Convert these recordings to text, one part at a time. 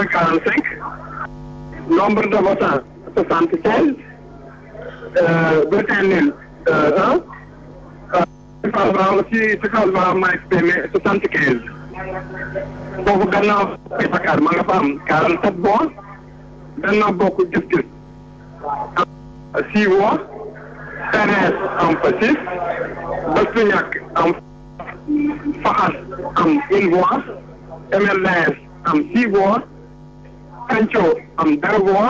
cent quarante cinq nombre de votants soixante quinze bulletin nul un suffrage aussi suffrage valablement exprimé soixante quinze foofu gannaaw Dakar ma nga fa am quarante sept voix Benno Bokk Gis-Gis am six voix PDS am fa six Bës Ñakk am Faxas am une voix MLDS am six voix Penco am deux voix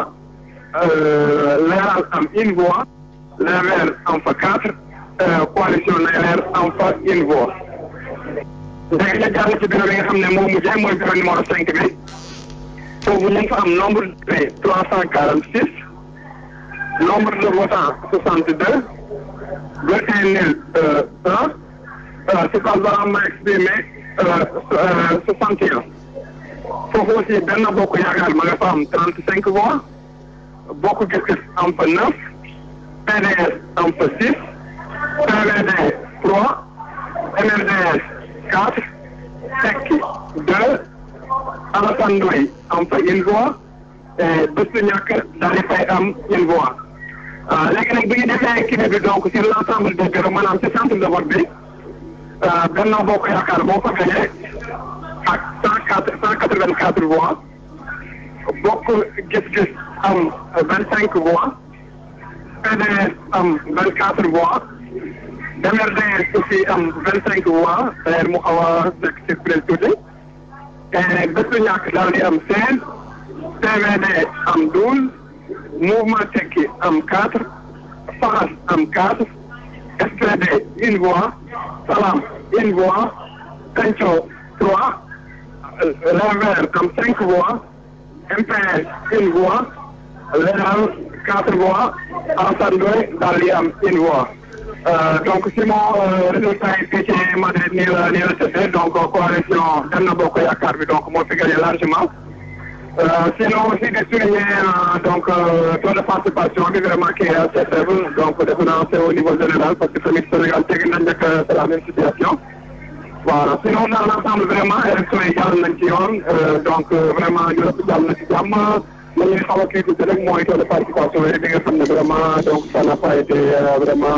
Leeral am une voix Les Verts am fa quatre coalition Leer am fa une voix léegi ñu jàll ci bureau bi nga xam ne moo mujjee mooy bureau numéro cinq bi foofu ñu ngi fa am nombre de trois cent quarante six nombre de votants soixante deux bulletin nul un suffrage valablement exprimé soixante et un foofu aussi benn bokk yaakaar ma nga fa am trente cinq voix bokk gis-gis am fa neuf PDS am fa six PVD trois MRDS quatre Tekki deux Alassane Ndoye am fa une voix et Bës Ñakk daal di fay am une voix léegi nag bi ñu defee kii bi donc sur l' ensemble des bureaux maanaam ci centre de vote bi Benno Bokk Yaakaar moo fa gagné ak cent quatre cent quatre vingt quatre voix Bokk Gis-Gis am vingt cinq voix PDS am vingt quatre voix MRDS aussi am vingt cinq voix d'ailleurs mu xaw a nekk surprise tuuti et Bës Ñakk daal di am seize PVD am douze Mouvement Tekki am quatre Faxas am quatre SPD une voix Salam une voix Penco trois Les Verts am cinq voix MPS une voix Leeral quatre voix Alassane Ndoye daal di am une voix donc si moo résultat yi fii ci Madrid nii la nii la tëddee donc coalition Benno Bokk Yaakaar bi donc moo fi gagné largement sinon aussi de souligner donc taux de participation bi vraiment qui est assez faible donc defe naa c'est au niveau général parce que tamit Sénégal teg nañ nekk c'est la même situation voilà sinon dans l'ensemble vraiment élection yi jàll nañ ci yoon donc vraiment ñu rëpp jàll na ci jàmm li ñuy xaw a critiquer rek mooy taux de participation yi bi nga xam ne vraiment donc ça n'a pas été vraiment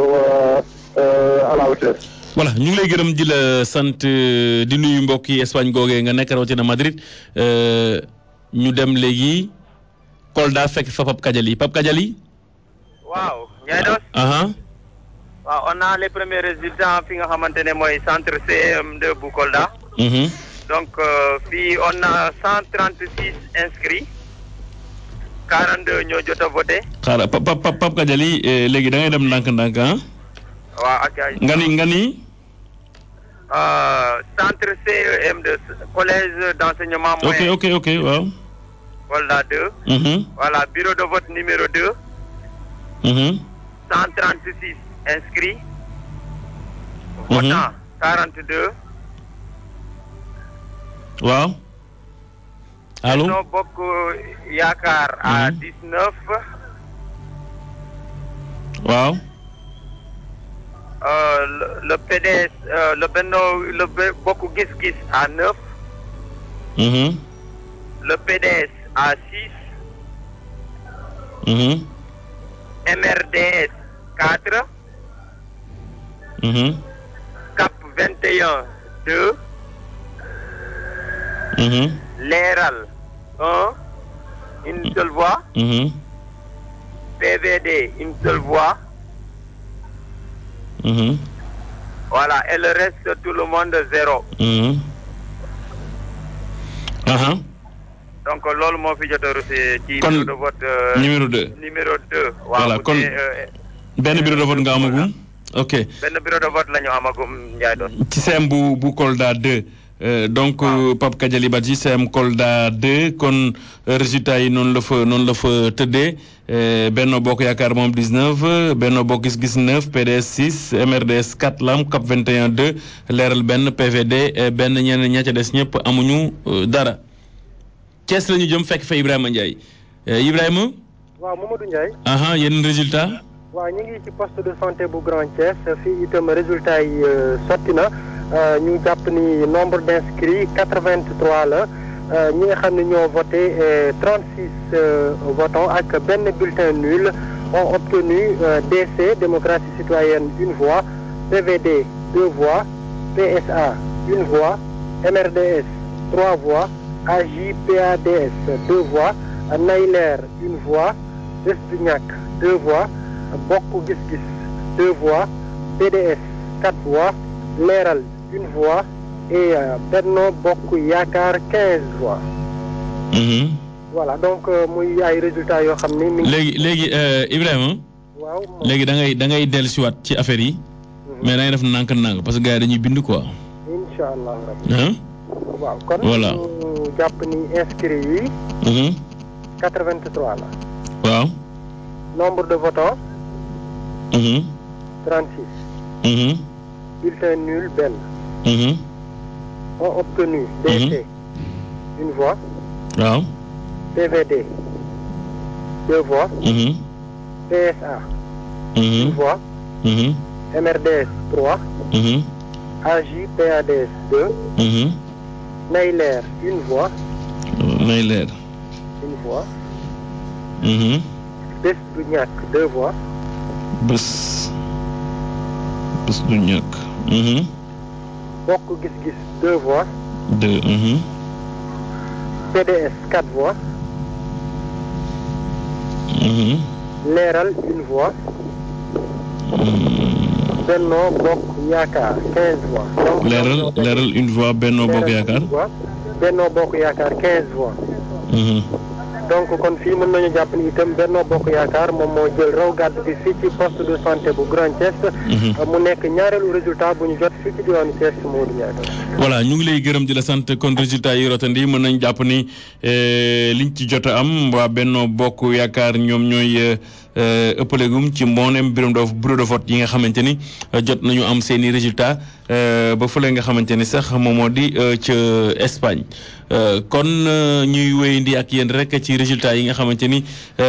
à la hauteur. voilà ñu ngi lay gërëm di la sant di nuyu mbokk yi Espagne googee nga nekk rawatina Madrid ñu dem léegi Kolda fekk fa Pape Kadiali Pape Kadiali. waaw Ndiaye Dos. waaw on a les premiers résultats fi nga xamante ne mooy centre CM2 bu Kolda. donc fii on a cent trente six inscrits. 42 ñoo jot a voté. xaaral Pape Pape Pape Kadiali léegi da ngay dem ndànk-ndànk ah. waaw ak ay. nga ni nga ni. centre CEM de collège d' enseignement ok moyen. ok ok waaw. Kolda 2. Mhm, voilà bureau de vote numéro 2. mhm, 136 inscrits. Mhm. Votants 42. waaw. allo Benno Bokk Yaakaar à Mhm. 19. waaw. Euh, le, le PDS, euh, le Benno, le Be- Bokk Gis Gis à 9. Mhm, Le PDS à 6. mhm, MRDS 4. mhm, CAP 21 2. mhm, Leral 1. Une seule voix. mhm, PVD une seule voix. mhm, Voilà, et le reste, tout le monde zéro. mhm. aha Donc, loolu moo fi jot a reçu ci Kon, bureau de vote euh, numéro 2 numéro 2. Voilà, kon- te, euh, benn bureau de vote nga amagum ok benn bureau de vote la ñu amagum Ndiaye doon. ci CM bu bu Kolda 2 euh, donc euh, Pape Kadiali Badji CM Kolda 2 kon euh, résultat yi noonu la fa noonu la fa tëddee euh, Benno Bokk Yaakaar moom 19 Benno Bokk Gis Gis 9 PDS 6 MRDS 4 lam CAP 21 2 leeral benn PVD euh, benn ñeneen ña ca des ñëpp amuñu euh, dara Thiès la ñu jëm fekk fa Ibrahima Ndiaye Euh, Ibrahima waaw Mamadou Ndiaye aha yeneen résultat waaw ñu ngi ci poste de santé bu Grand Thiès fii itam résultat yi euh, sotti na euh, ñu jàpp ni nombre d' inscrits 83 la ñi nga xam ne ñoo voté 36 votants ak benn bulletin nul ont obtenu DC démocratie citoyenne une voix PVD deux voix PSA une voix MRDS trois voix AJ-PADS deux voix Nayler une voix Bës du Ñakk deux voix Bokk Gis Gis deux voix PDS quatre voix Leeral une voix et Benno Bokk Yaakaar quinze voix. voilà donc muy ay résultats yoo xam ni. mi léegi léegi Ibrahima. waaw léegi da ngay da ngay dellusiwaat ci affaire yi. mais da ngay def nànk-nànk parce que gars yi dañuy bind quoi. incha allah rabbi. ah. waaw kon Voilà. ñu jàpp ni inscrits yi. 83 la. waaw. nombre de votants Mhm. 36. Mhm. bulletin nul benn. Mhm. ont obtenu DC une voix. waaw. PVD deux voix. Mhm. PSA une Mhm. voix. Mhm. MRDS trois. Mhm. AJ-PADS deux. Mhm. Nayler une voix. may leer. une voix. Mhm. Bës du Ñakk deux voix. bés. bés du ñàkk. Mhm. Bokk Gis Gis deux voix. deux. Mhm. PDS quatre voix. Mhm. Leeral une voix. Benno Bokk Yaakaar quinze voix. donc leeral leeral une voix Benno Bokk Yaakaar. une voix. Benno Bokk Yaakaar quinze voix. Mhm. donc kon fii mën nañu jàpp ni itam Benno Bokk Yaakaar moom moo jël raw gàdd bi fii ci poste de santé bu Grand Thiès. Mhm. mu nekk ñaareelu résultat bu ñu jot fii ci diwaanu Thiès Modou Ndiaye. voilà ñu ngi lay gërëm di la sant kon résultat yi rotandi mën nañ jàpp ni eh, liñ ci jot a am waa Benno Bokk Yaakaar ñoom ñooy eh, eh, ëppalegum ci mboolem bureau de bureau de vote yi nga xamante ni eh, jot nañu am seen i résultat eh, ba fële nga xamante ni sax moom moo di eh, ca Espagne Eh, kon eh, ñuy wéyandi ak yéen rek ci résultat yi nga xamante ni. eh,